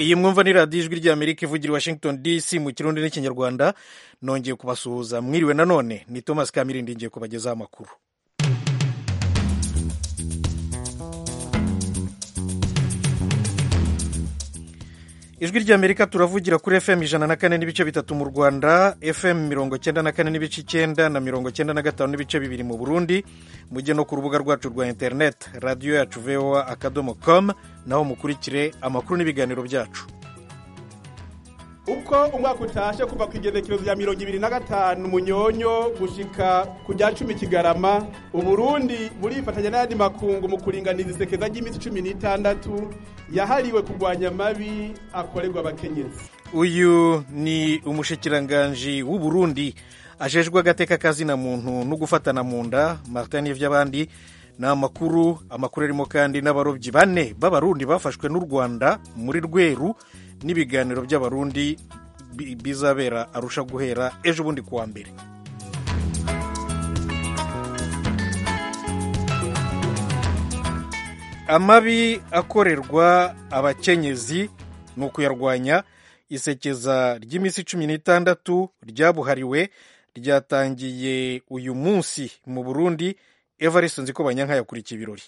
iyi mwumva ni radiyo ijwi ry'amerika ivugira i washington dc mu kirundi n'ikinyarwanda nongeye kubasuhuza mwiriwe nanone ni thomas kamirindi ngiye kubagezaho amakuru ijwi ry'amerika turavugira kuri fm ijana na kane n'ibice bitatu mu rwanda fm mirongo cyenda na kane n'ibice icyenda na mirongo cyenda na gatanu n'ibice bibiri mu burundi mujye no ku rubuga rwacu rwa interineti radiyo yacu voa akadomo com naho mukurikire amakuru n'ibiganiro byacu uko umwaka utashe kuva ku igenekerezo rya mirongo ibiri na gatanu munyonyo gushika ku rya cumi kigarama uburundi burifatanya n'ayandi makungu mu kuringaniza isekeza ry'iminsi cumi n'itandatu yahariwe kurwanya amabi akorerwa abakenyezi uyu ni umushikiranganji w'uburundi ajejwe agateka kazina muntu no gufatana mu nda martin n'ivy'abandi ni amakuru amakuru arimo kandi n'abarobyi bane b'abarundi bafashwe n'u rwanda muri rweru n'ibiganiro by'abarundi bizabera arusha guhera ejo bundi kuwa mbere amabi akorerwa abakenyezi ni ukuyarwanya isekeza ry'iminsi cumi n'itandatu ryabuhariwe ryatangiye uyu munsi mu burundi evariste nziko banyanka yakurikiye ibirori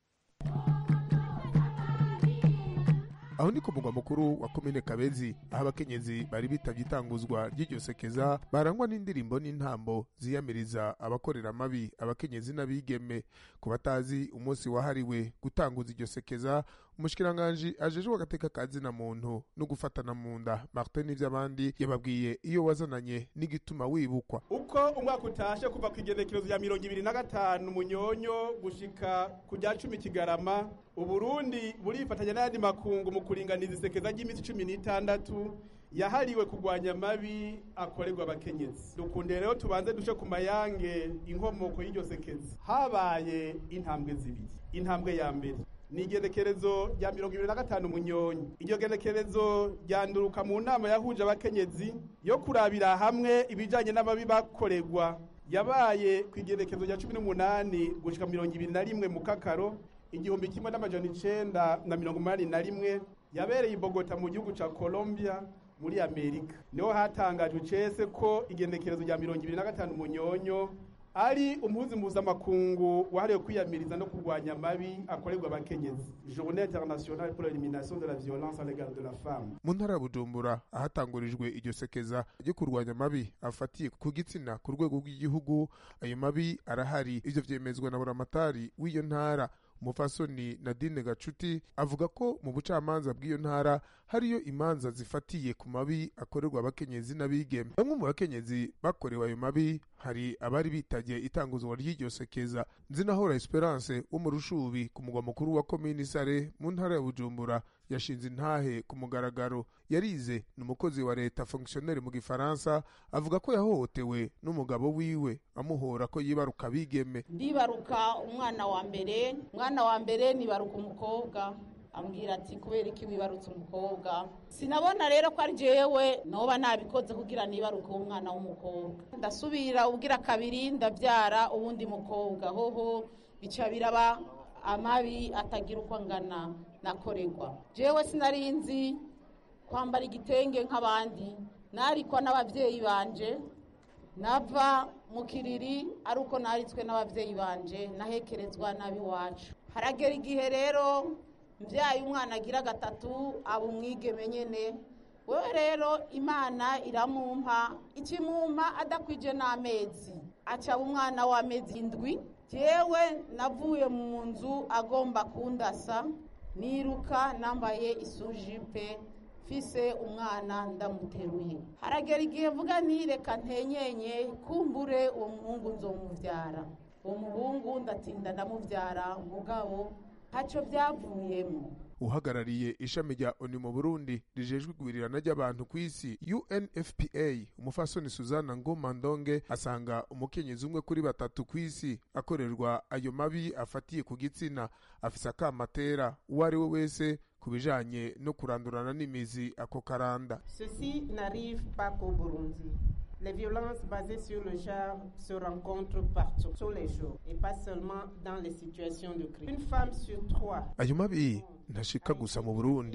aho ni ku mugwa mukuru wa komine kabezi aho abakenyezi bari bitabye itanguzwa ry'iryo sekeza barangwa n'indirimbo n'intambo ziyamiriza abakorera amabi abakenyezi n'abigeme ku batazi umunsi wahariwe gutanguza iryo sekeza umushikiranganji ajejwe agateka kazina muntu no gufatana mu nda martin n'ivy'abandi yababwiye iyo wazananye n'igituma wibukwa uko umwaka utashe kuva ku igenekerezo rya mirongo ibiri na gatanu munyonyo gushika ku rya cumi kigarama uburundi burifatanya n'ayandi makungu mu kuringaniza isekeza ry'iminsi cumi n'itandatu yahariwe kurwanya amabi akorerwa abakenyezi dukunde rero tubanze duce ku mayange inkomoko y'iryo sekeza habaye intambwe zibiri intambwe ya mbere ni igenekerezo rya mirongo ibiri na gatanu munyonyi iryo genekerezo ryanduruka mu nama yahuje abakenyezi yo kurabira hamwe ibijyanye n'amabi bakorerwa yabaye ku igenekerezo rya cumi n'umunani gushyika mirongo ibiri na rimwe mu kakaro igihumbi kimwe n'amajana icenda na mirongo umunani na rimwe yabereye i bogota mu gihugu cya colombia muri amerika niho hatangajwe cese ko igenekerezo rya mirongo ibiri na gatanu munyonyo ari umuhuzi mpuzamakungu wahariwe kwiyamiriza no kurwanya amabi akorerwa abakenyezi journée internationale pour l'élimination de la violence à l'égard de la femme mu ntara ya bujumbura ahatangurijwe iryo sekeza ryo kurwanya amabi afatiye ku gitsina ku rwego rw'igihugu ayo mabi arahari ivyo vyemezwa na buramatari w'iyo ntara umufasoni nadine gacuti avuga ko mu bucamanza bw'iyo ntara hariyo imanza zifatiye ku mabi akorerwa abakenyezi n'abigeme bamwe mu bakenyezi bakorewe ayo mabi hari abari bitabye itanguzwa ry'iryo sekeza nzinahora esperance wo mu rushubi ku mugwa mukuru wa komini sare mu ntara ya bujumbura yashinze intahe ku mugaragaro yarize ni umukozi wa leta fonctionnaire mu gifaransa avuga ko yahohotewe n'umugabo wiwe amuhora ko yibaruka bigeme ndibaruka umwana wa mbere umwana wa mbere nibaruka umukobwa ambwira ati kubera iki wibarutse umukobwa sinabona rero ko ari jewe noba nabikoze kugira nibaruke umwana w'umukobwa ndasubira ubwira kabiri ndabyara uwundi mukobwa hoho bica biraba amabi atagira uko angana nakorerwa jewe sinari nzi kwambara igitenge nk'abandi narikwa n'ababyeyi banje nava mu kiriri ari uko naritswe n'ababyeyi banje nahekerezwa n'ab'iwacu haragera igihe rero mbyaye umwana agira gatatu aba umwigeme nyene wewe rero imana iramumpa ikimumpa adakwije n'amezi acaba umwana w'amezi indwi jewe navuye mu nzu agomba kundasa niruka nambaye isujipe mfise umwana ndamuteruye haragera igihe mvuga ntireka ntenyenye kumbure uwo muhungu nzomuvyara uwo muhungu ndatinda ndamuvyara mugabo ntacyo byavuyemo uhagarariye ishami rya oni mu burundi rijejwe igwirirana ry'abantu ku isi unfpa umufasoni suzana ngoma ndonge asanga umukenyezi umwe kuri batatu ku isi akorerwa ayo mabi afatiye ku gitsina afise akamatera uwo ari we wese ku bijanye no kurandurana n'imizi ako karanda Ceci n'arrive pas qu'au Burundi. Les violences basées sur le genre se rencontrent partout, tous les jours, et pas seulement dans les situations de crise. Une femme sur trois ayo mabi ntashika gusa mu burundi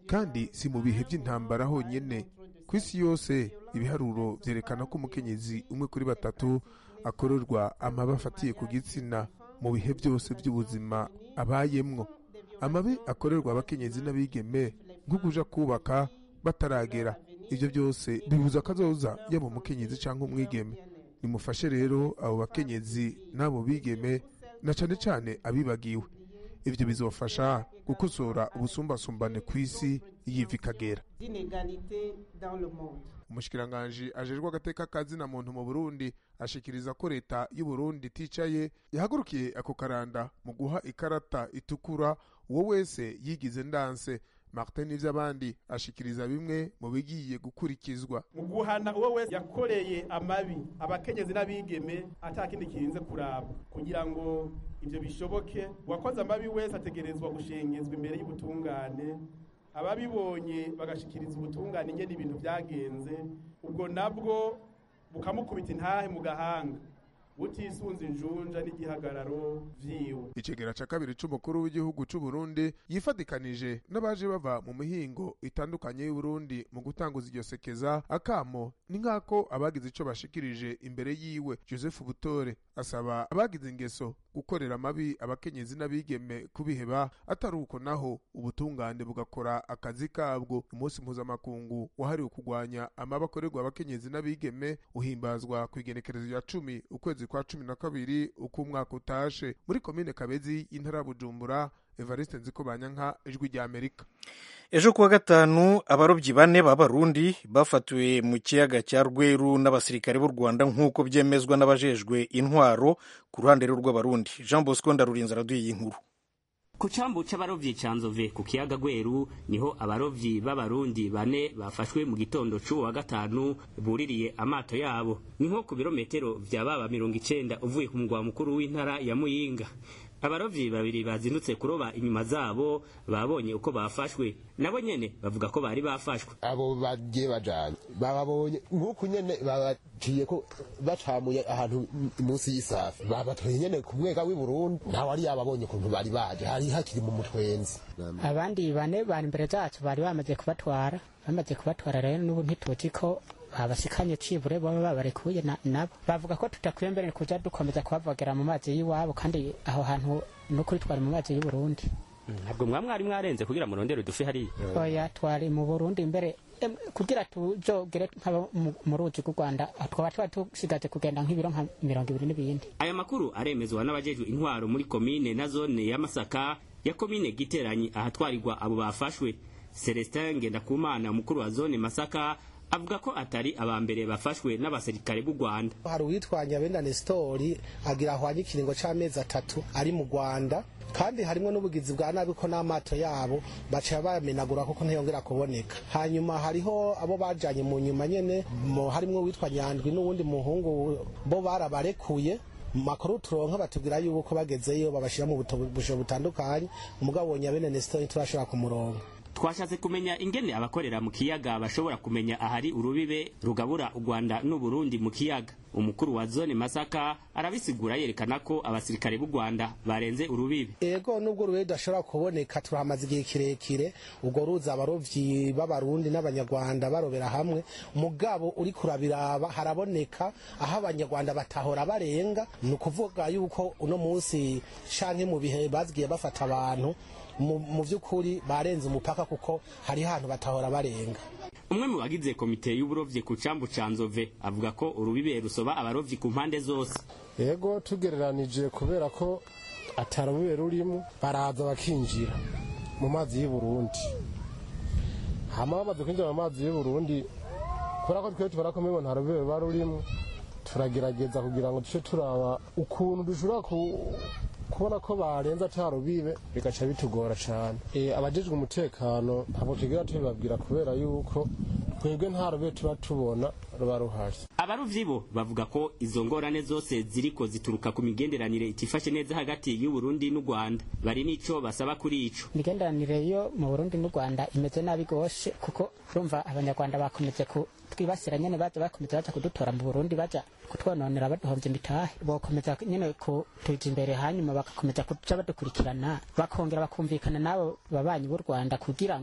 kandi si mu bihe by'intambara honyine ku isi yose ibiharuro byerekana ko umukenyezi umwe kuri batatu akorerwa amabi afatiye ku gitsina mu bihe byose by'ubuzima abayemwo amabi akorerwa abakenyezi n'abigeme nko kuja kubaka bataragera ibyo byose bibuza akazoza yaba umukenyezi cyangwa umwigeme nimufashe rero abo bakenyezi n'abo bigeme na cane cane abibagiwe ivyo bizofasha gukosora ubusumbasumbane ku isi yiva ikagera d'inégalité dans le monde. umushikiranganji ajejwe agateka kazina muntu mu burundi ashikiriza ko leta y'u burundi iticaye yahagurukiye ako karanda mu guha ikarata itukura uwo wese yigize ndanse martin n'ivy'abandi ashikiriza bimwe mu bigiye gukurikizwa mu guhana uwo wese yakoreye amabi abakenyezi n'abigeme atakindi kirinze kuraba kugira ngo ivyo bishoboke uwakoze amabi wese ategerezwa gushengezwa imbere y'ubutungane ababibonye bagashikiriza ubutungane ingene ibintu vyagenze ubwo nabwo bukamukubita intahe mu gahanga butisunze injunja n'igihagararo vyiwe icegera ca kabiri c'umukuru w'igihugu c'u Burundi yifadikanije n'abaje bava mu mihingo itandukanye y'u Burundi mu gutanguza iryo sekeza akamo ni nk'ako abagize ico bashikirije imbere yiwe Joseph Butore asaba abagize ingeso gukorera amabi abakenyezi n'abigeme kubiheba atari uko naho ubutungane bugakora akazi kabwo umunsi mpuzamakungu wahariwe kurwanya amabi akorerwa abakenyezi n'abigeme uhimbazwa ku igenekerezo rya cumi ukwezi kwa cumi na kabiri uko umwaka utashe muri komine kabezi y'intara ya bujumbura evariste nziko banyanka ijwi rya amerika ejo kuwa gatanu abarobyi bane b'abarundi bafatiwe mu kiyaga cya rweru n'abasirikare b'u rwanda nk'uko byemezwa n'abajejwe intwaro ku ruhande rw'abarundi jean bosco ndarurinze araduye iyi nkuru ku cambu c'abarovyi ca nzove ku kiyaga gweru niho abarovyi b'abarundi bane bafashwe mu gitondo c'uwo wa gatanu buririye amato yabo ni nko ku birometero vya baba mirongo icenda uvuye ku mugwa mukuru w'intara ya muyinga abarovyi babiri bazindutse kuroba inyuma zabo babonye uko bafashwe nabo nyene bavuga ko bari bafashwe abo bagiye bajanye bababonye nk'uku nyene babaciye ko bacamuye ahantu munsi y'isafi babatoye nyene ku mwega w'i Burundi ntawe ari yababonye ukuntu bari baje hari hakiri mu mutwenzi abandi bane bari imbere zacu bari bamaze kubatwara bamaze kubatwara rero n'ubu ntituzi ko babasikanye cibure baba babarekuye nabo bavuga ko tutakwiye mbere kuja dukomeza kubavogera mu mazi y'iwabo kandi aho hantu n'ukuri twari mu mazi y'u Burundi ntabwo mwaba mwari mwarenze kugira murondere udufi hariya oya twari mu Burundi mbere em, kugira tujogere nk'aba mu- mu ruzi rw'u Rwanda twaba twari dusigaje kugenda nk'ibiro nka mirongo ibiri n'ibindi aya makuru aremezwa n'abajejwe intwaro muri komine na zone ya masaka ya komine giteranyi ahatwarirwa abo bafashwe celestin ngendakumana umukuru wa zone masaka avuga ko atari aba mbere bafashwe n'abasirikare b'u rwanda hari uwitwanya benda Nestori agira ahwanye ikiringo c'amezi atatu ari mu Rwanda kandi harimo n'ubugizi bwa nabi ko n'amato yabo baca bamenagura kuko ntiyongera kuboneka hanyuma hariho abo bajanye mu nyuma nyene mo harimo uwitwa Nyandwi n'uwundi muhungu bo barabarekuye mu makuru turonka batubwira yuko bagezeyo babashira mu buto- busho butandukanye umugabo Nyabene Nestori turashobora kumuronka twashatse kumenya ingene abakorera mu kiyaga bashobora kumenya ahari urubibe rugabura u rwanda n'uburundi mu kiyaga umukuru wa zone masaka arabisigura yerekana ko abasirikare b'u rwanda barenze urubibe ego nubwo urubibe rudashobora kuboneka turahamaze igihe kirekire ubwo ruza abarovyi b'abarundi n'abanyarwanda barobera hamwe mugabo uri kurabiraba haraboneka aho abanyarwanda batahora barenga ni ukuvuga yuko uno munsi canke mu bihe bazigiye bafata abantu mu mu vy'ukuri barenze umupaka kuko hariho ahantu batahora barenga umwe mu bagize komite y'uburovyi ku cambu ca nzove avuga ko urubibe rusoba abarovyi ku mpande zose yego tugereranije kubera ko atarubibe rurimo baraza bakinjira mu mazi y'u Burundi hama bamaze kwinjira mu mazi y'u Burundi kubera ko twe tubona ko mbibo nta rubibe ruba rurimo turagerageza kugira ngo duce turaba ukuntu dushobora ku kubona ko barenza ata rubibe bigaca bitugora cyane e, abajejwe umutekano ntabwo tugira tubibabwira kubera yuko twebwe nta rubibe tuba tubona ruba ruhari abarovyi bo bavuga ko izo ngorane zose ziriko zituruka ku migenderanire itifashe neza hagati y'u Burundi n'u Rwanda bari n'ico basaba kuri ico imigenderanire yo mu Burundi n'u Rwanda imeze nabi gose kuko urumva abanyarwanda bakomeje ku twibasira nyene baza bakomeza baza kudutora mu Burundi baja kutwononera baduhovye imitahe bokomeza nyene kutuja imbere hanyuma bagakomeza kuja badukurikirana bakongera bakumvikana n'abo babanyi b'u Rwanda kugira ngo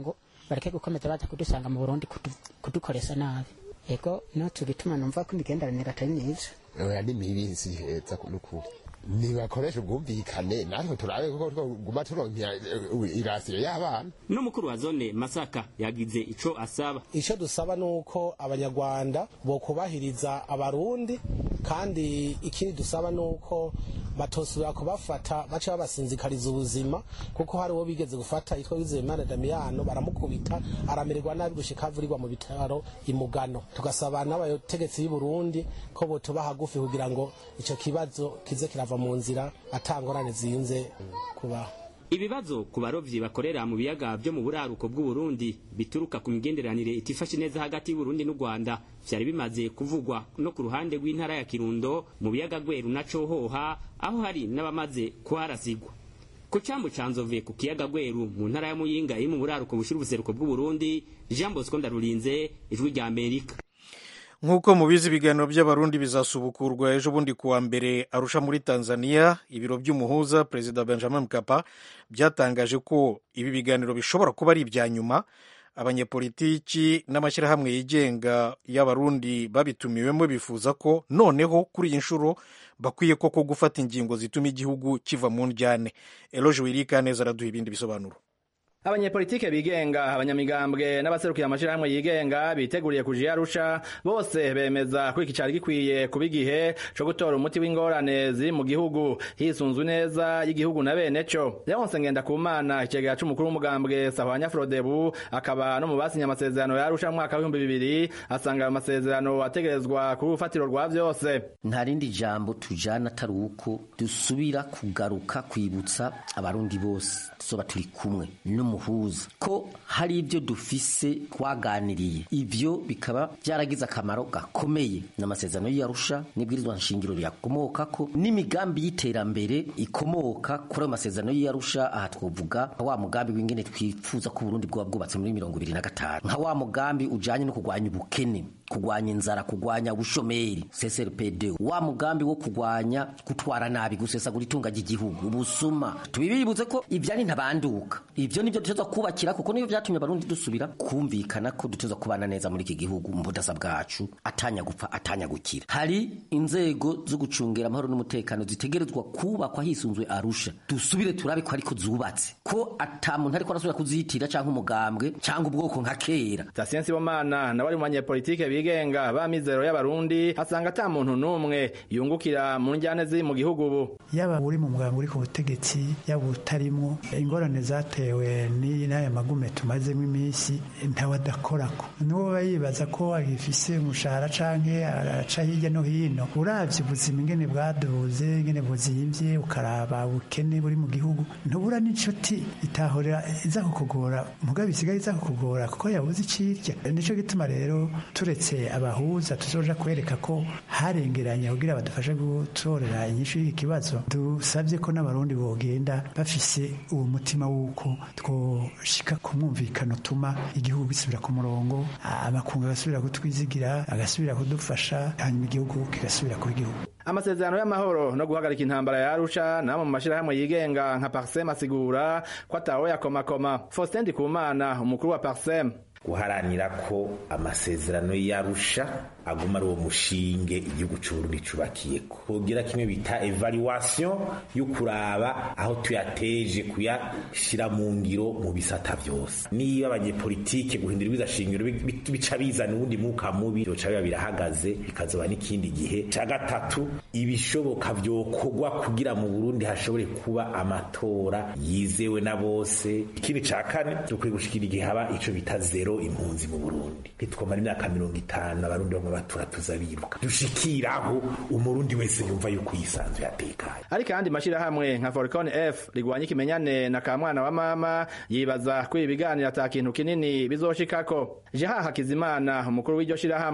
bareke gukomeza baza kudusanga mu burundi kudu- kudukoresha nabi ego no tugituma numva ko imigenderanire atari myiza oya ni mibi si heza n'ukuri nibakoresha ubwumvikane natwe turabe kuko twoguma turonkera eh, irasiyo y'abana n'umukuru wa zone masaka yagize ico asaba icyo dusaba ni uko abanyarwanda bokubahiriza abarundi kandi ikindi dusaba ni uko batosubira kubafata baca babasinzikariza ubuzima kuko hari uwo bigeze gufata yitwa wizeyimana damiyano baramukubita aramererwa nabi gushika avurirwa mu bitaro imugano tugasaba n'abategetsi b'i burundi ko botuba hagufi kugira ngo icyo kibazo kize kirava mu nzira atangorane ziyunze kubaho ibibazo ku barovyi bakorera mu biyaga vyo mu buraruko bw'uburundi bituruka ku migenderanire itifashe neza hagati y'uburundi n'u rwanda vyari bimaze kuvugwa no ku ruhande rw'intara ya kirundo mu biyaga gweru na cohoha aho hari n'abamaze kuharasigwa ku cambu ca nzove ku kiyaga gweru mu ntara ya muyinga iri mu buraruko bushira ubuseruko bw'uburundi jean bosco ndarurinze ijwi rya amerika nk'uko mubizi ibiganiro by'abarundi bizasubukurwa ejo bundi kuwa mbere arusha muri tanzania ibiro by'umuhuza perezida benjamin mkapa byatangaje ko ibi biganiro bishobora kuba ari ibya nyuma abanyepolitiki n'amashyirahamwe yigenga y'abarundi babitumiwemo bifuza ko noneho kuri iyi nshuro bakwiye koko gufata ingingo zituma igihugu kiva mu njyane eloge wirika neza araduha ibindi bisobanuro abanyepolitike bigenga abanyamigambwe n'abaserukira amashirahamwe yigenga biteguriye kuja arusha bose bemeza ko iki cari gikwiye kuba igihe co gutora umuti w'ingorane ziri mu gihugu hisunzwe neza y'igihugu na bene co leonse ngendakumana icegera c'umukuru w'umugambwe sahwanya frodebu akaba no mu basinye amasezerano ya arusha mu mwaka w'ibihumbi bibiri asanga ayo masezerano ategerezwa ku rufatiro rwa vyose nta rindi jambo tujana atari uko dusubira kugaruka kwibutsa abarundi bose tuzoba turi kumwe n'umuhuza ko hari ibyo dufise twaganiriye ivyo bikaba byaragize akamaro gakomeye n'amasezerano y'arusha n'ibwirizwa nshingiro riyakomokako n'imigambi y'iterambere ikomoka kuri ayo masezerano y'arusha aha twovuga nka wa mugambi w'ingene twifuza ko uburundi bwoba bwubatse muri mirongo ibiri na gatanu nka wa mugambi ujanye no kurwanya ubukene kurwanya inzara kurwanya ubushomeri CSRPD wa mugambi wo kurwanya gutwara nabi gusesagura itunga ry'igihugu ubusuma tubibibutse ko ivyo ari ntabanduka ivyo nivyo duteza kubakira kuko nivyo vyatumye abarundi dusubira kumvikana ko duteza kubana neza muri iki gihugu mu budasa bwacu atanya gupfa atanya gukira hari inzego zo gucungera amahoro n'umutekano zitegerezwa kubakwa hisunzwe arusha dusubire turabe ko ariko zubatse ko ata muntu ariko arasubira kuzitira canke umugambwe canke ubwoko nka kera Tatien Sibomana nawe ari mu banyepolitike bigenga ba mizero y'abarundi asanga ata muntu n'umwe yungukira mu njyane ziri mu gihugu ubu yaba uri mu muganga uri ku butegetsi yaba utarimwo ingorane zatewe n'aya magume tumazemo iminsi ntawe adakorako n'uwo aba yibaza ko agifise umushahara canke araca hirya no hino uravye ubuzima ingene bwaduze ingene buzimvye ukaraba ubukene buri mu gihugu ntubura n'inshuti itahorera iza kukugora mugabo isigaye iza kukugora kuko yabuze icirya nico gituma rero turetse abahuza tuzoja kwereka ko harengeranya kugira badufashe gutorera inyishu y'iki kibazo dusabye ko n'abarundi bogenda bafise uwo mutima w'uko twoshika ku mwumvikano utuma igihugu gisubira ku murongo amakungu agasubira kutwizigira agasubira kudufasha hanyuma igihugu kigasubira kuba igihugu amasezerano y'amahoro no guhagarika intambara ya Arusha namwe mu mashirahamwe yigenga nka Parsem asigura ko atawe yakomakoma Faustin Ndikumana umukuru wa Parsem guharanira ko amasezerano y'arusha aguma ari uwo mushinge igihugu c'uburundi cubakiye kugira kimwe bita evaluation yo kuraba aho tuyateje kuyashira mu ngiro mu bisata vyose niba abanyepolitike guhindura ibiza shingiro bica bizana uwundi mwuka mubi vyoca biba birahagaze bikazoba n'ikindi gihe ca gatatu ibishoboka vyokorwa kugira mu burundi hashobore kuba amatora yizewe na bose ikindi ca kane dukwiye gushikira igihe haba ico bita zero impunzi mu burundi ntitwomara imyaka mirongo itanu abarundi bamwe batura tuza biruka dushikiraho umurundi wese yumva yuko yisanzuye atekanye ariko ayandi mashirahamwe nka Forcon F rigwanya ikimenyane na kamwana wa mama yibaza ko ibi biganiro ata kintu kinini bizoshikako Jeha Hakizimana umukuru w'iryo shirahamwe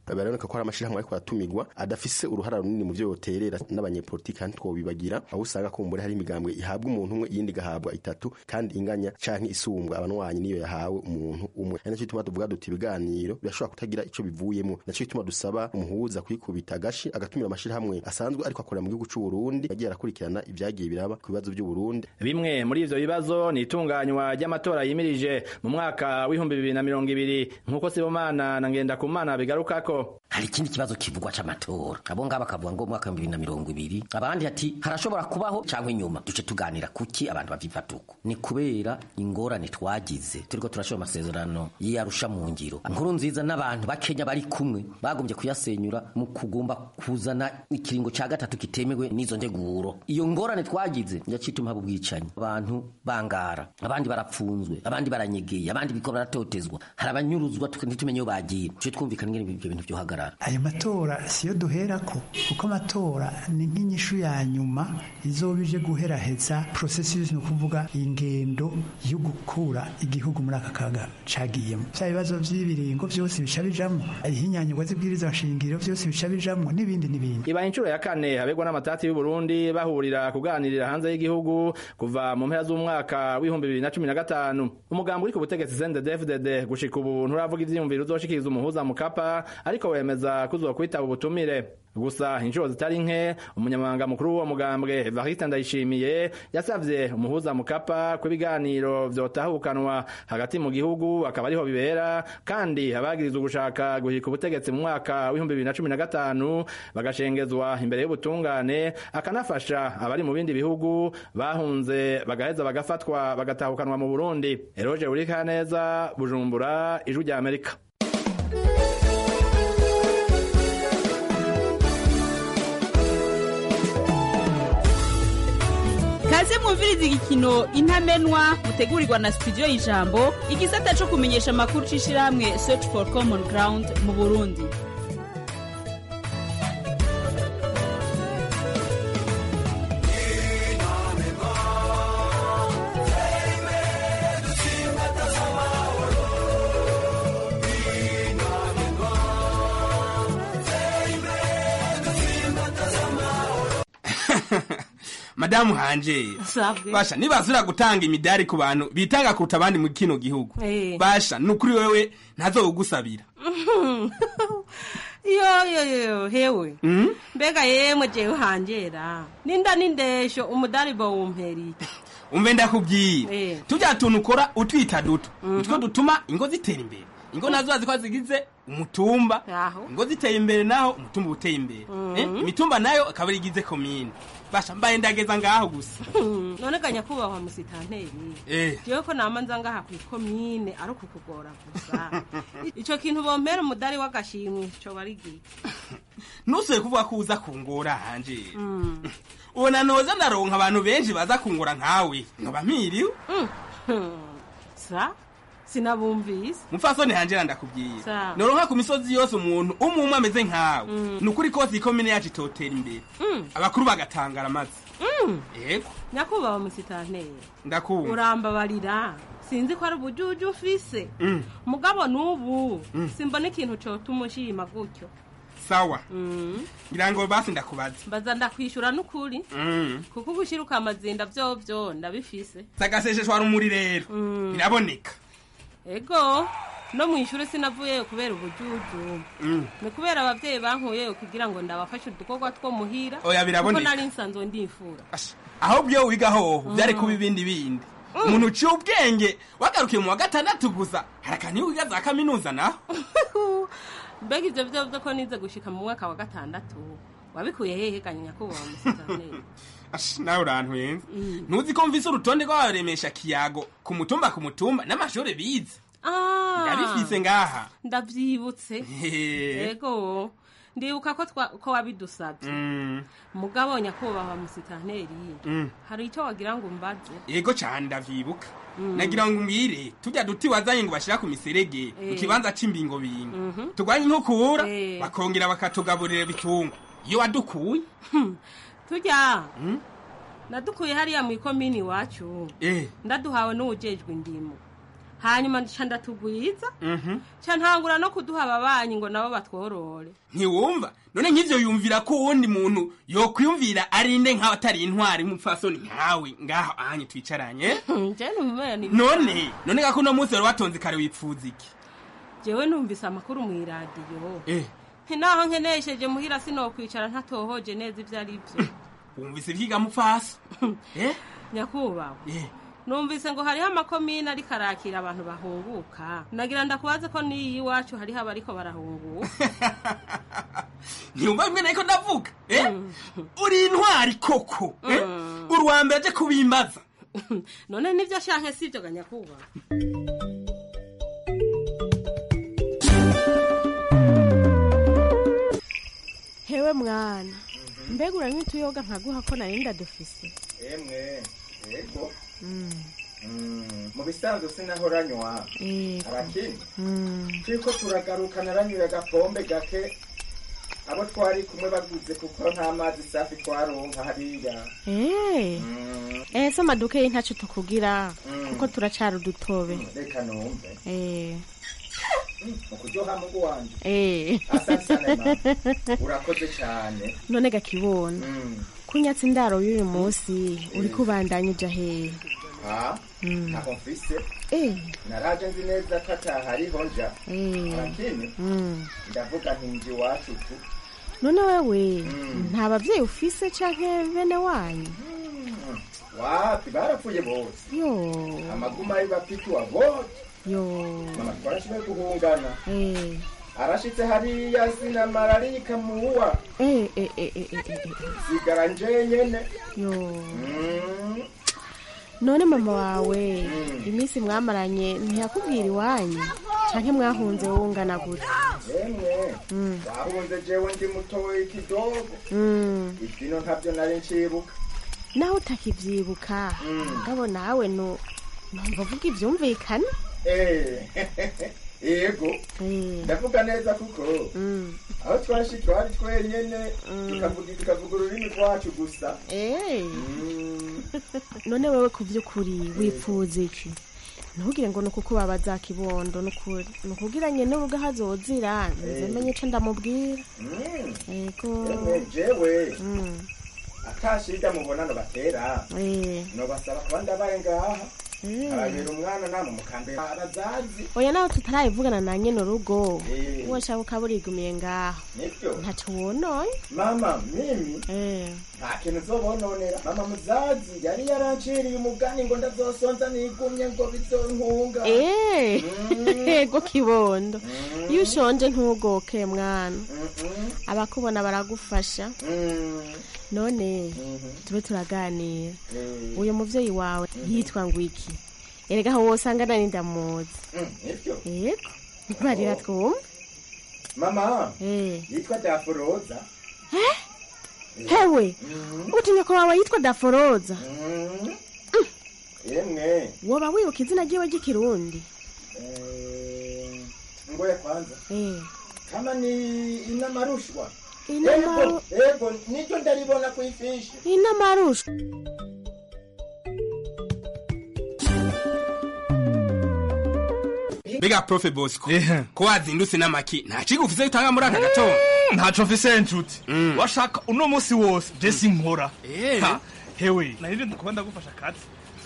biraboneka ko hari amashirahamwe ariko aratumigwa adafise uruhara runini mu vyo yoterera n'abanyepolitiki kandi twobibagira aho usanga kumbure hari imigambwe ihabwa umuntu umwe iyindi igahabwa itatu kandi inganya canke isumbwa abanwanyi niyo yahawe umuntu umwe ari naco gituma tuvuga duti ibiganiro birashobora kutagira ico bivuyemo naco gituma dusaba umuhuza kwikubita agashi agatumira amashirahamwe asanzwe ariko akorera mu gihugu c'u Burundi yagiye arakurikirana ivyagiye biraba ku bibazo vy'u Burundi bimwe muri ivyo bibazo ni itunganywa ry'amatora yimirije mu mwaka w'ibihumbi bibiri na mirongo ibiri nk'uko sibomana na ngendakumana bigarukako hari ikindi kibazo kivugwa c'amatora abo ngabo bakavuga ngo mwaka w'ibihumbi bibiri na mirongo ibiri abandi ati harashobora kubaho canke inyuma duce tuganira kuki abantu bavyifata uko ni kubera ingorane twagize turiko turashora amasezerano y'iyarusha mu ngiro nkuru nziza n'abantu bakenya bari kumwe bagombye kuyasenyura mu kugomba kuzana ikiringo ca gatatu kitemewe n'izo nteguro iyo ngorane twagize yacituma haba ubwicanyi abantu bangara abandi barapfunzwe abandi baranyegeye abandi biko baratotezwa hari abanyuruzwa ntitumenye iyo bagiye duce twumvikana ingene ivyo bintu vyohagarara ayo matora siyo duherako kuko amatora ni nk'inyishu ya nyuma izoba ije guheraheza processus ni ukuvuga ingendo yo gukura igihugu muri aka kaga cagiyemo vya bibazo vy'ibiringo vyose bica bijamwo ihinyanyurwa z'ibwiriza nshingiro vyose bica bijamwo n'ibindi n'ibindi ibaye inshuro ya kane habegwa n'amatati y'u Burundi bahurira kuganirira hanze y'igihugu kuva mu mpera z'umwaka w'ibihumbi bibiri na cumi na gatanu umugambi uri ku butegetsi CNDD-FDD gushika ubu nturavuga ivyiyumviro uzoshikiriza umuhuza mukapa ariko wemeza kuzokwitaba ubutumire gusa inshuro zitari nke umunyamabanga mukuru w'uwo mugambwe Evariste Ndayishimiye yasavye umuhuza mukapa ko ibiganiro vyotahukanwa hagati mu gihugu akaba ariho bibera kandi abagirizwa gushaka guhika ubutegetsi mu mwaka w'ibihumbi bibiri na cumi na gatanu bagashengezwa imbere y'ubutungane akanafasha abari mu bindi bihugu bahunze bagaheza bagafatwa bagatahukanwa mu Burundi Eroge Urikaneza Bujumbura Ijwi rya Amerika kaze mwumviriza igikino intamenwa mutegurirwa na studio y'ijambo igisata co kumenyesha amakuru c'ishirahamwe search for common ground mu burundi madamu hanje basha nibazura gutanga imidari ku bantu bitanga kuruta abandi mu kino gihugu Eh. basha nukuri wewe ntazogusabira yo yo yo hewe mbega yemwe jewe hanjera ninda nindesho umudari bawumperi umve ndakubwira Eh. tujya tuntu ukora utwita duto utwo dutuma ingo zitera imbere ingo nazo bazi ko zigize umutumba ingo ziteye imbere naho umutumba uteye imbere Mhm. Eh, imitumba nayo akaba igize komine basha mbaye ndageza ngaho gusa none ga nyakubahwa musitanteri Eh. jewe ko nama nza ngaha kw'ikomine ari ukukugora gusa ico kintu bompera umudari w'agashimwe coba ari giki ntusuye kuvuga ko uza kungora hanje ubona noza ndaronka abantu benshi baza kungora nkawe noba mpiriwe sa sinabumvise mupfasoni hanje ndakubwira Sawa. noronka ku misozi yose umuntu umwe umwe ameze nkawe Mm. ni ukuri kose ikomine yacu itotera imbere Mm. abakuru bagatangara amazi Mm. yego nyakubahwa musitanteri ndakumva urambabarira sinzi ko ari ubujuju ufise Mm. mugabo n'ubu Mm. simbona ikintu cotuma ushima gutyo sawa Mm. ngira ngo basi ndakubaza mbaza ndakwishura n'ukuri Mm. kuko gushiruka amazinda vyovyo ndabifise sagasesheshwa rumuri rero Mm. biraboneka ego no mw'ishure sinavuyeyo kubera ubujuju Mm. ni kubera abavyeyi bankuyeyo kugira ngo ndabafashe udukorwa two muhira Oya, biraboneka. kuko nari nsanzwe ndifura aho byo wiga hoho byari Mm. kuba ibindi bindi umuntu uciye ubwenge wagarukiye mu wa gatandatu gusa hari akantu iyo wiga za kaminuza naho mbega ivyo vyovyo ko nize gushika mu mwaka wa gatandatu wabikuye hehe ganya nyakubahwa musitanteri Ash, nawe urantwenza Mm. ntuzi ko mvise urutonde rw'abaremesha kiyago ku mutumba ku mutumba n'amashuri bize Ah, ndabifise ngaha ndavyibutse Hehe. ego ndibuka ko twa- ko wabidusavye Mm, mugabo nyakubahwa musitanteri mm. hari icyo wagira ngo umbaze yego cane ndavyibuka Mm. nagira ngo umbwire tujya duti wazanye ngo bashira ku miserege mu Eh. kibanza c'imbingo bingo Mhm. turwanye inkukura Eh. bakongera bakatugaburira bitungwa iyo wadukuye turya Mm. nadukuye hariya mu ikomini iwacu eh ndaduhawe n'uwujejwe indimo hanyuma nca ndatugwiza nca ntangura no kuduha ababanyi ngo nabo batworore ntiwumva none nk'ivyo yumvira ko uwundi muntu yokwiyumvira arinde nk'aho atari intwari nk'umupfasoni nkawe ngaho ahanye twicaranye je numera ni none none gako uno munsi wari watonze kare wipfuza iki jewe numvise amakuru mw'iradiyo eh nti naho nkenesheje muhira sinokwicara ntatohoje neza ivyo ari vyo wumvise ivyiga mupfasi eh nyakubahwa eh numvise ngo hariho amakomine ariko arakira abantu bahunguka nagira ndakubaze ko n'iyi iwacu hariho abariko barahunguka ntiyumva bimwe nariko ndavuga eh uri intwari koko eh uri uwa mbere aje kubimbaza none nivyo shanke sivyo ga nyakubahwa hewe mwana mbega uranywa utuyoga nkaguha ko nari ndadufise emwe yego mu bisanzwe sinahoranywa Yego. arakini Mm. turiko turagaruka naranyuye agapombe gake abo twari kumwe baguze kuko nta mazi safi twaronka hariya Eh. Eh, se amaduka y'intacu tukugira Mm. kuko turacari udutobe reka numve Eh. mu kuryoha mugu wanje Eh. asante sana mama urakoze cyane none gakibona Mm. kunyatsa indaro y'uyu munsi uri kubandanya uja hehe ha Mm. ntaho mfise Eh. naraje nzi neza ko atahariho nja Eh. arakini Mm. ndavuga nti nji iwacu tu none wewe Mm. nta bavyeyi ufise canke bene wanyu wapi barapfuye bose yo amaguma y'ibapituwa bose yo mama twarashoboye guhungana Eh. arashitse hariya sinamara arikamuwa Eh, eh, eh, eh, eh, eh, eh. sigara nje nyene yo Mm. none mama wawe iminsi mwamaranye ntiyakubwira iwanyu canke mwahunze wungana gute yemwe Mm. wahunze jewe ndi mutoyi kidogo Mm. ivyino ntavyo nari ncibuka naho utakivyibuka Mm. mugabo nawe no numva uvuga ivyumvikane Eh, yego ndavuga neza kuko aho twashi twari twenyene tukavuga tukavuga ururimi rwacu gusa Eh. none wewe ku vy'ukuri wipfuza iki ntugire ngo nuko kubabaza kibondo nukuri nukugira nyene uruga hazozira nze menye ico ndamubwira Mm. yego Yemwe, jewe Mm. atashida mubonano batera Eh. nobasaba kuba ndabaye ngaha Eh. arabera umwana namwe mukambera abazazi oya nawe tutarayivugana na nyene urugo Eh. uwo shaka ukaba urigumiye ngaho nivyo ntaco wonoye mama mimi nta kintu uzobononera mama muzazi yari yaranciriye umugani ngo ndazosonza nigumye ngo bizonkunga Eh, yego kibondo iyo ushonje ntugoke mwana abakubona baragufasha none tube turaganira uyu muvyeyi wawe yitwa ngo iki erega aho wosanga nari ndamuzi nivyo yego barira twumve mama Eh. yitwa daforoza hewe utinya ko wawe yitwa daforoza yemwe woba wibuka izina ryiwe ry'ikirundi eh, ngoya kwanza Eh. kama ni inamarushwa Inamaru- Ego, ego niryo ndaribona kw'ifishi inamarusha mbega profe bosco ko wazindutse n'amaki nta kigo ufise utanga muri aka gatondo ntaco mfise nshuti washaka uno munsi wose je sinkora Eh. Ha, hewe narije ndakuba ndagufasha akazi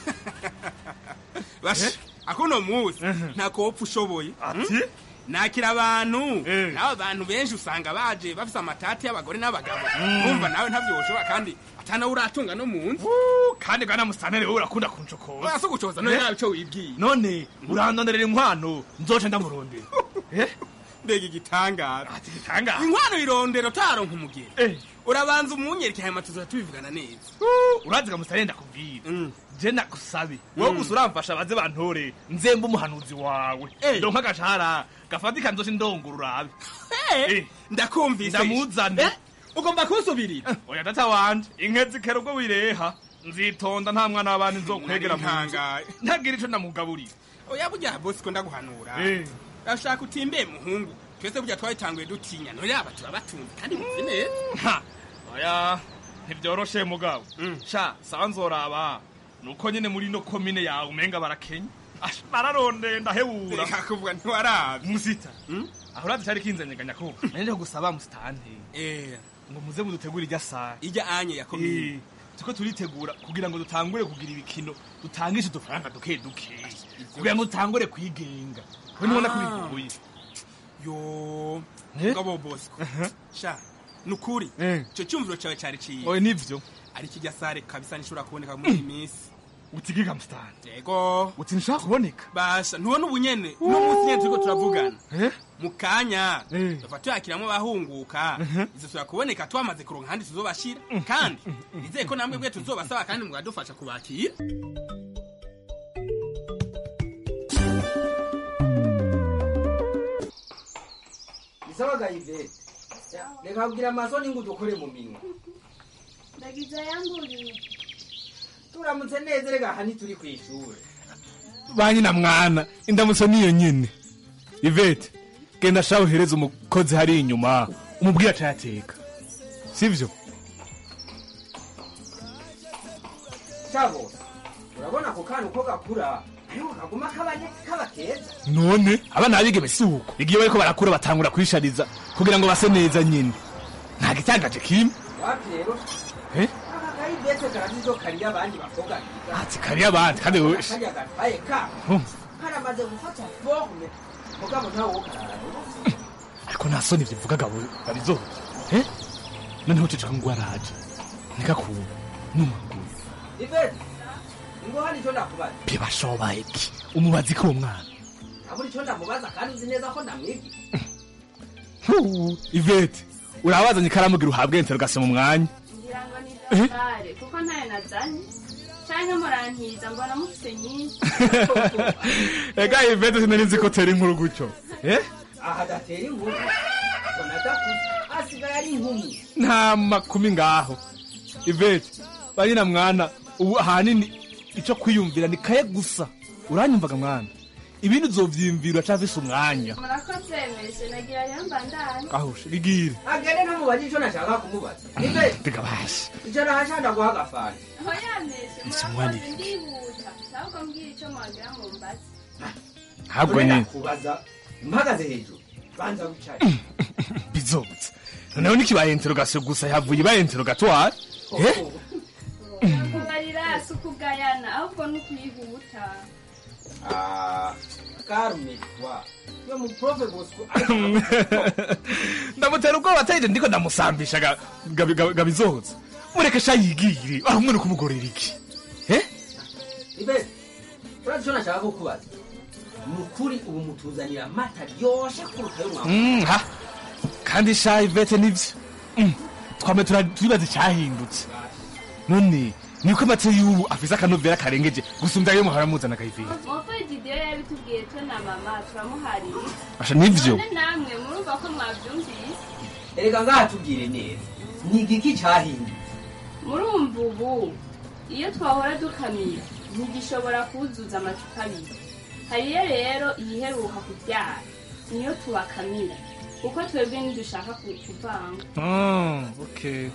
basha akuno muzi ntako wopfa ushoboye ati nakira abantu nawe abantu benshi usanga baje bafise amatati y'abagore n'abagabo bumva nawe ntavyo woshobora kandi atanawe uratunga no mu nzu kandi bwana musantere wowe urakunda kuncokoza Oya, si ugucoza, none nawe ico wibwiye none urandonderera inkwano nzoca ndamurondera mbega igitangaza igitangaza inkwano irondera utaronka umugeni urabanza umunyereke hanyuma tuzoza tubivugana neza urazi musantere ndakubwira je nagusabe wowe gusa uramfasha baze bantore nzembe umuhanuzi wawe donka agashahara gafatika nzoce ndongora urabe Eh, ndakumvise ndamuzane Eh, ugomba kunsubirira oya data wanje inke zikera ubwo wireha nzitonda nta mwana w'abandi nzokwegera mu nzu Ntangaye. ntagira ico ndamugaburira oya burya bosiko ndaguhanura Eh. urashaka utimbe muhungu twese burya twabitanguye dutinya none aba turabatunze kandi muzi neza Ha, oya ntibyoroshe mugabo sha sawa nzoraba nuko nyene muri no komine yawe umenga barakenya Ash, nararondeye ndahebura reka kuvuga ntiwarabe musita aho urazi cari kinzanyeganya ko nanje gusaba musitante eh ngo muze mudutegure irya saa ijya anye yakomeye Eh, turiko turitegura kugira ngo dutangure kugira ibikino dutangishe udufaranga duke duke kugira ngo dutangure kwigenga we nubona ko Ah. bigoye yo Eh? ngabo bosco sha nukuri Eh. ico cyumviro cyawe cyari ciye oye nivyo ari kijya sare kabisa nishobora kuboneka muri iyi minsi utigiga musitante yego uti nshaka kuboneka basha ntubona ubunyene uno munsi nyene turiko turavugana Eh? mu kanya Eh. tuva tuyakiramwo abahunguka izo tuya kuboneka twamaze kuronka ahandi tuzobashira kandi nizeye ko namwe bwe tuzobasaba kandi mukadufasha kubakira bisabaga ivete reka kugira amasoni ngo udukore mu minwa ndagize yamburiye turamutse neza reka aha ntituri ku ishuri banyina mwana indamutso niyo nyene ivete genda shaho uhereze umukozi hari inyuma umubwire acayateka sivyo cabo urabona ako kana uko gakura ariko kaguma kabanye kaba keza none abana babigeme si uko igihe bariko barakura batangura kwishariza kugira ngo base neza nyine nta gitangaje kimwe wapi rero Eh? aka kayivete karazizo kariya abandi bakobwa biga ati kariya abandi kandi wowe kariya gatwaye ka Hmm. karamaze gufata forme mugabo ntawe wo karara ariko nta soni bivugaga babizoza eh noneho ceceka ngo araje ntigakube n'umaguru ivete ngo hano icyo ndakubaza bibashobaye iki umubazi ko uwo mwana abura icyo ndamubaza kandi uzi neza ko ndamwibye Huu, ivete urabazanye ikaramu gira uhabwe interogasiyo mu mwanya ngira ngo ni Eh? dafare kuko ntayo nazanye canke murantiza mbona mufise nyinshi ega ivete sinari nzi ko tera inkuru gutyo eh aha adatera inkuru mbona adakuze asigaye ari inkumi nta makumi ngaho ivete banyina mwana ubu ahanini icyo kwiyumvira ni kaye gusa uranyumvaga mwana ibindi uzovyiyumvira cavise umwanya murakoze meshe nagira yamba ndani aho rigire agende ntamubaze icyo nashaka kumubaza ivete mbega bashi icyo nahashanda guha agafanta hoya meshe Ese murakoze mwandike. ndihuta ahubwo mbwira ico mwagira ngo mbaze ntabwo nyine kubaza mpagaze hejuru banza wicaye bizobutse noneho nikibaye interogasiyo gusa yavuye ibaye interogatoire eh kugarira si ukugayana ahubwo ni ukwihuta Ah, karume twa yo mu profe bosco ndamutera ubwoba atayije ndiko ndamusambisha ga- gabi- gabi- gabizoza mureke sha yigire aho mwene kumugorera iki ivete urazi icyo nashaka kukubaza ni ukuri ubu mutuzanira amata ryoshe kuruta yo mwamuha Mm, ha kandi sha ivete nivyo Mm, twame tura- turibaza icyahindutse none niko amata y'ubu afise akanovera karengeje gusumbya ayo muhora muzana kayivira mofe didiyo yabitubwiye twe na mama turamuharira asha nivyo none namwe murumva ko mwavyumvise erega ngaha tubwire neza ni igiki cyahinduye murumva ubu iyo twahora dukamira ntigishobora kuzuza amacupa abiri hariyo rero iyiheruka kubyara niyo tubakamira kuko twebwe ntidushaka ku- kuvanga Ah, okay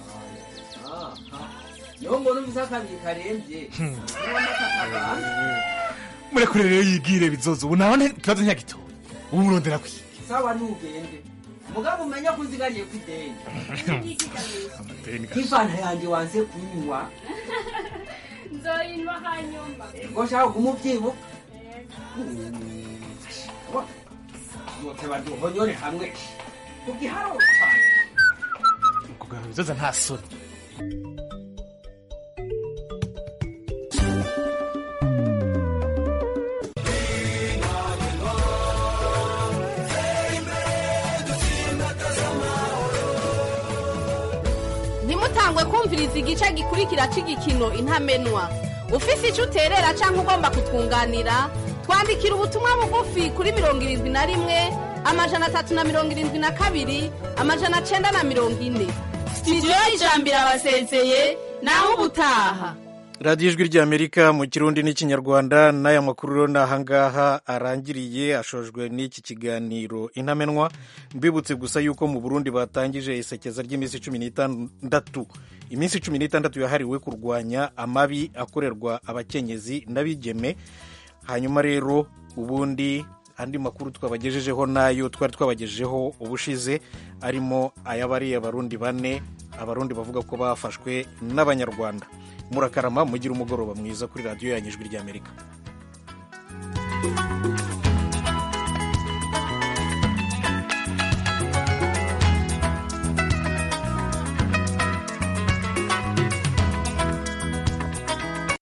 niho mbona ufise akabiri karembye Hmm. niho amata akabanza murekure rero yigire bizoza ubu naho ikibazo ntiyagitoye ubu murondera kwi sawa ntugende mugabo umenya ko unzigariye ku ideni amadeni ga- nk'ifanta yanjye wanze kunywa nzoyinwa hanyuma ngo nshaka kumubyibuka noteba duhonyore hamwe kugiharo cyane kugarura bizoza nta soni ntimutangwe kumviriza igice gikurikira cy'igikino intamenwa ufise icyo uterera cyangwa ugomba kutwunganira twandikira ubutumwa bugufi kuri mirongo irindwi na rimwe amajana atatu na mirongo irindwi na kabiri amajana cyenda na mirongo ine sitidiyo y'ijambo irabasezeye naho ubutaha radiyo ijwi ry'amerika mu kirundi n'ikinyarwanda n'aya makuru rero ni ahangaha arangiriye ashojwe n'iki kiganiro intamenwa mbibutse gusa yuko mu burundi batangije isekeza ry'iminsi cumi n'itandatu iminsi cumi n'itandatu yahariwe kurwanya amabi akorerwa abakenyezi n'abigeme hanyuma rero ubundi andi makuru twabagejejeho nayo twari twabagejejeho ubushize arimo ay'abariya abarundi bane abarundi bavuga ko bafashwe n'abanyarwanda murakarama mugira umugoroba mwiza kuri radiyo yanyu ijwi ry'amerika